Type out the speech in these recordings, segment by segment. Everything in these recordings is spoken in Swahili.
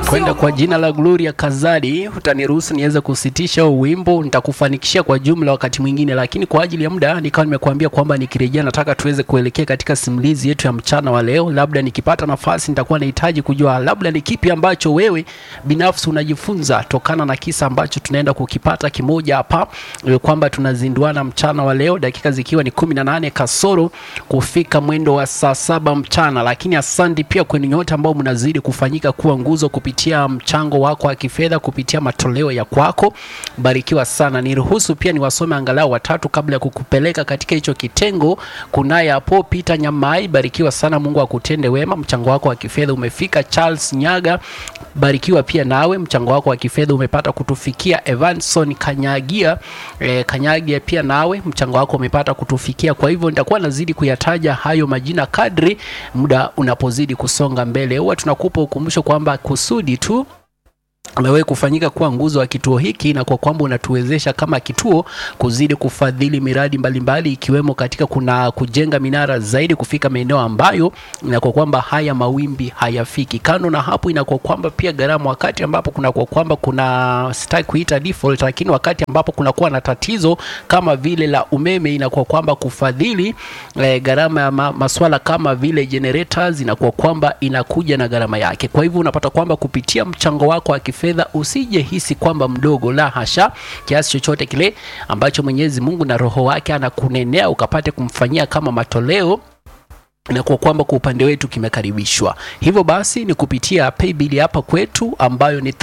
kwenda kwa jina la Gloria Kazadi. Utaniruhusu niweze kusitisha huu wimbo, nitakufanikishia kwa jumla wakati mwingine, lakini kwa ajili ya muda nikawa nimekuambia kwamba nikirejea, nataka tuweze kuelekea katika simulizi yetu ya mchana wa leo. Labda nikipata nafasi, nitakuwa nahitaji kujua labda ni kipi ambacho wewe binafsi unajifunza tokana na kisa ambacho tunaenda kukipata kimoja hapa, eh, kwamba tunazinduana mchana wa leo, dakika zikiwa ni kumi na nane kasoro kufika mwendo wa saa saba mchana. Lakini asante pia kwenu nyote ambao mnazidi kufanyika kuwa nguzo kupitia mchango wako wa kifedha, kupitia matoleo ya kwako. Barikiwa sana. Niruhusu pia niwasome angalau watatu kabla ya kukupeleka katika hicho kitengo. Kunaye hapo Peter Nyamai, barikiwa sana, Mungu akutende wema. Mchango wako wa kifedha umefika. Charles Nyaga, barikiwa pia nawe, mchango wako wa kifedha umepata kutufikia. Evanson Kanyagia, eh, Kanyagia pia nawe mchango wako umepata kutufikia. Kwa hivyo nitakuwa nazidi kuyataja hayo majina kadri muda unapozidi kusonga mbele. Huwa tunakupa ukumbusho kwamba kusudi tu amewahi kufanyika kuwa nguzo wa kituo hiki na kwa kwamba unatuwezesha kama kituo kuzidi kufadhili miradi mbalimbali mbali, ikiwemo katika kuna kujenga minara zaidi kufika maeneo ambayo inakuwa kwamba haya mawimbi hayafiki. Kando na hapo, inakuwa kwamba pia gharama, wakati ambapo kuna kwa kwamba kuna sitaki kuita default, lakini wakati ambapo kunakuwa na tatizo kama vile la umeme, inakuwa kwamba kufadhili eh, gharama ya ma, maswala kama vile generators inakuwa kwamba inakuja na gharama yake. Kwa hivyo unapata kwamba kupitia mchango wako wa kifedha usije hisi kwamba mdogo, la hasha. Kiasi chochote kile ambacho Mwenyezi Mungu na Roho wake anakunenea ukapate kumfanyia kama matoleo na kwa kwamba kwa upande wetu kimekaribishwa. Hivyo basi ni kupitia paybill hapa kwetu ambayo ni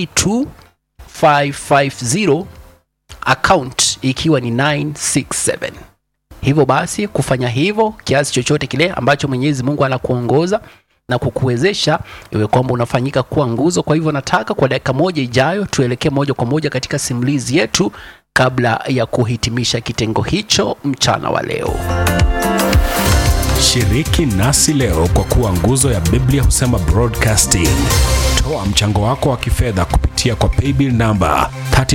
332550 account ikiwa ni 967. Hivyo basi kufanya hivyo, kiasi chochote kile ambacho Mwenyezi Mungu anakuongoza na kukuwezesha iwe kwamba unafanyika kuwa nguzo. Kwa hivyo nataka kwa dakika moja ijayo tuelekee moja kwa moja katika simulizi yetu kabla ya kuhitimisha kitengo hicho mchana wa leo. Shiriki nasi leo kwa kuwa nguzo ya Biblia husema broadcasting. Toa mchango wako wa kifedha kupitia kwa paybill namba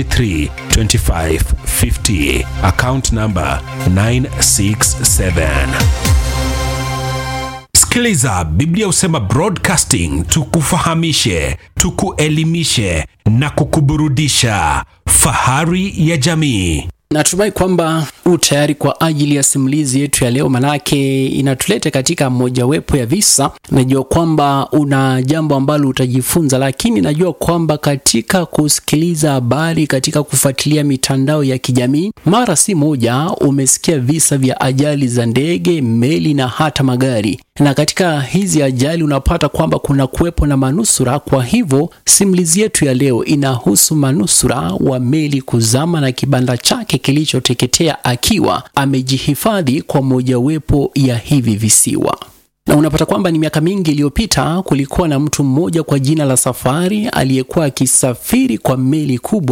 332550 account namba 967. Sikiliza, Biblia husema broadcasting, tukufahamishe, tukuelimishe na kukuburudisha. Fahari ya jamii. Natumai kwamba u tayari kwa ajili ya simulizi yetu ya leo, manake inatuleta katika mojawapo ya visa. Najua kwamba una jambo ambalo utajifunza, lakini najua kwamba katika kusikiliza habari, katika kufuatilia mitandao ya kijamii, mara si moja umesikia visa vya ajali za ndege, meli na hata magari na katika hizi ajali unapata kwamba kuna kuwepo na manusura. Kwa hivyo simulizi yetu ya leo inahusu manusura wa meli kuzama na kibanda chake kilichoteketea akiwa amejihifadhi kwa mojawapo ya hivi visiwa na unapata kwamba ni miaka mingi iliyopita kulikuwa na mtu mmoja kwa jina la Safari aliyekuwa akisafiri kwa meli kubwa